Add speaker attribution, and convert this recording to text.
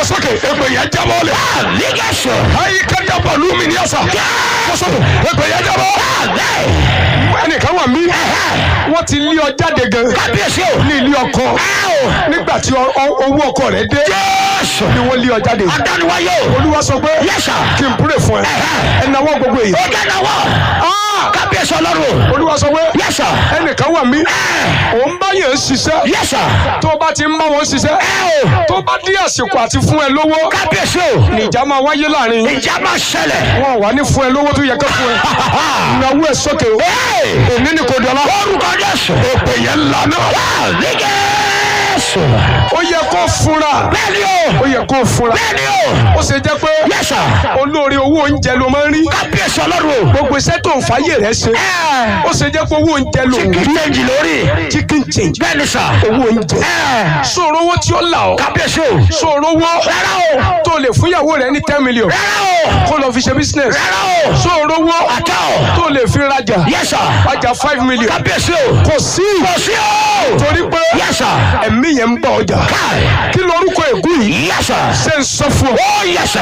Speaker 1: sókè èpè yẹn jábọ́ lẹ̀.
Speaker 2: Àlígẹ̀sọ̀.
Speaker 1: ayi kájà pẹ̀lú mi ní ọ̀sà. kó sókè èpè yẹn jábọ́. ẹnìkan wà mí. wọ́n ti lé ọ jáde gan.
Speaker 2: Kábíyèsí o.
Speaker 1: ní ilé ọkọ. nígbà tí ọ- ọ- owó ọkọ rẹ dé.
Speaker 2: Jésù.
Speaker 1: ni wọ́n lé ọ jáde.
Speaker 2: Adániwáyé o.
Speaker 1: olúwa sọ pé
Speaker 2: Yes, sir.
Speaker 1: kí n púrè fún ẹ. ẹ náwó gbogbo èyí.
Speaker 2: Ó jẹ́ náwó. Kábíyèsí ọlọ́run.
Speaker 1: olúwa sọ pé
Speaker 2: Yes, sir.
Speaker 1: ẹnìkan wà mí. òun bá yẹn ń ṣiṣẹ́.
Speaker 2: Yes, sir.
Speaker 1: tó o bá ti ń bá wọn ṣiṣẹ́.
Speaker 2: Ẹ o.
Speaker 1: tó bá dé àsìkò àti fún ẹ lówó.
Speaker 2: Kábíyèsí o.
Speaker 1: ìjà máa wáyé láàrin.
Speaker 2: Ìjà máa ṣẹlẹ̀.
Speaker 1: wọn wà ní fún ẹ lówó tó yẹ ká fún ẹ. ìnáwó ẹ sókè o.
Speaker 2: Ee.
Speaker 1: èmi ni kò dọ́là.
Speaker 2: Orúkọ Jésù.
Speaker 1: èpè yẹn lànà.
Speaker 2: Àlígẹ̀sọ̀.
Speaker 1: ó yẹ kó fura.
Speaker 2: Bẹ́ẹ̀ni o.
Speaker 1: ó yẹ kó fura.
Speaker 2: Bẹ́ẹ̀ni o.
Speaker 1: ó ṣe jẹ́ pé
Speaker 2: Yes, sir.
Speaker 1: olóore owó oúnjẹ ló máa ń rí.
Speaker 2: Kábíyèsí ọlọ́run o.
Speaker 1: gbogbo iṣẹ́ tó ń fàyè rẹ̀ ṣe. ó ṣe jẹ́ pé owó oúnjẹ ló ń rí.
Speaker 2: Change lórí.
Speaker 1: chicken change.
Speaker 2: Bẹ́ẹ̀ni sà.
Speaker 1: owó oúnjẹ. sọ̀rọ̀ owó tí ó là ọ́.
Speaker 2: Kábíyèsí o.
Speaker 1: sọ̀rọ̀ owó
Speaker 2: Rárá o.
Speaker 1: tó lè fún ìyàwó rẹ̀ ní ten million.
Speaker 2: Rárá o.
Speaker 1: kó lọ fi ṣe business.
Speaker 2: Rárá o.
Speaker 1: sọ̀rọ̀ owó
Speaker 2: Àtọ̀.
Speaker 1: tó lè fi rajà.
Speaker 2: Yes, sir.
Speaker 1: rajà five million.
Speaker 2: Kábíyèsí o.
Speaker 1: kò sí.
Speaker 2: Kò sí o.
Speaker 1: torí pé
Speaker 2: Yes, sir.
Speaker 1: ẹ̀mí yẹn ń bá ọjà.
Speaker 2: Káì.
Speaker 1: kí lorúkọ ègún yìí.
Speaker 2: Yes, sir.
Speaker 1: ṣe ń sọ fún ọ.
Speaker 2: Oh, yes, sir.